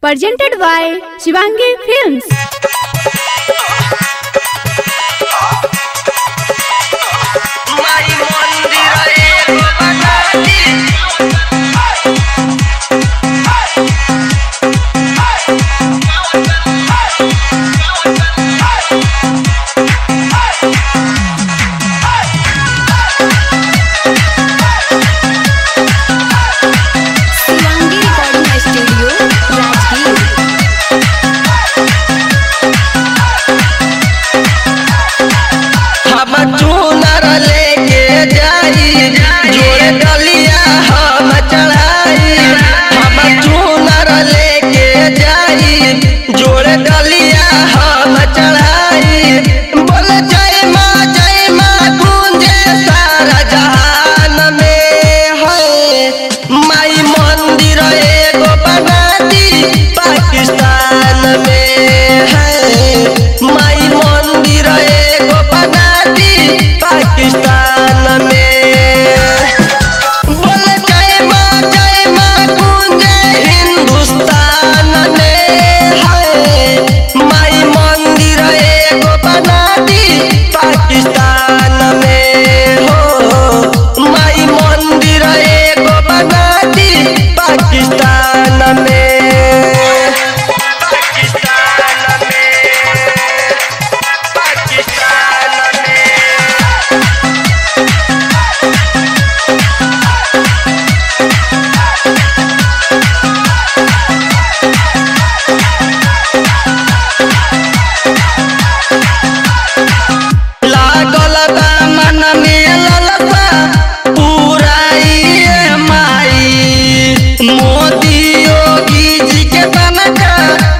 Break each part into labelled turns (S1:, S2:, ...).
S1: presented by Shivangi Films.
S2: माई मंदिर एगो बनाती
S1: Shivangi Recording Studio, Rajgir.
S2: हम चूनर लेके जाई जोड़े डलिया हम चढ़ाई हम चूनर लेके जाई जोड़े डलिया हम चढ़ाई बोल जय माँ जय माँ गूंजे सारा जहान में है माई मंदिर एगो बना दी पाकिस्तान में है माई मंदिर एगो बना दी पाकिस्तान में बोल जय माँ जय माँ गूंजे हिंदुस्तान में है माई मंदिर एगो बना दी पाकिस्तान में हो माई मंदिर एगो बना दी पाकिस्तान में पाकिस्तान में पाकिस्तान में लागल बा मन में ललसा पुराइए माई मोदी योगी जी के तनका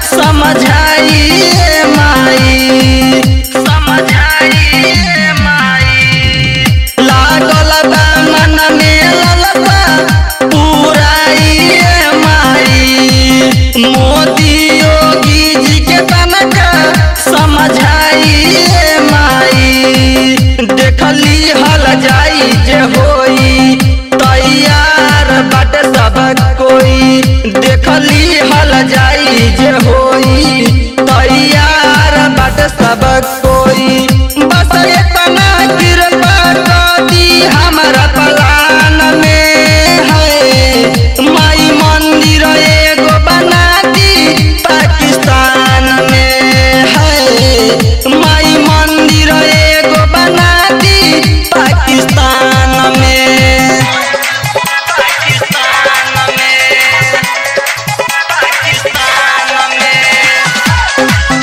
S2: समझाइए माई समझाइए माई लागल बा मन में ललसा पुराइए माई मोदी योगी जी के तनका समझाइए माई देखली हल जाई जे होई तैयार बट सब कोई देखली हल जाई जे होई तैयार बट सब कोई बस इतना कृपा कर दी हमारा पलान में है माई मंदिर एगो बना दी पाकिस्तान में है माई मंदिर एगो बना दी पाकिस्तान में पाकिस्तान में पाकिस्तान में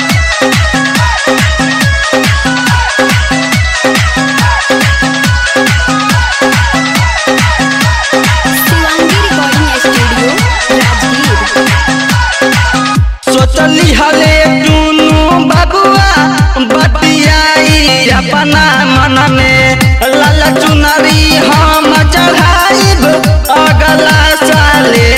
S1: Shivangi Recording Studio, Rajgir.
S2: सोचली हले चुनू बबुआ बतियाई अपना मन में लाल चुनरी हम चढ़ाइब अगला साले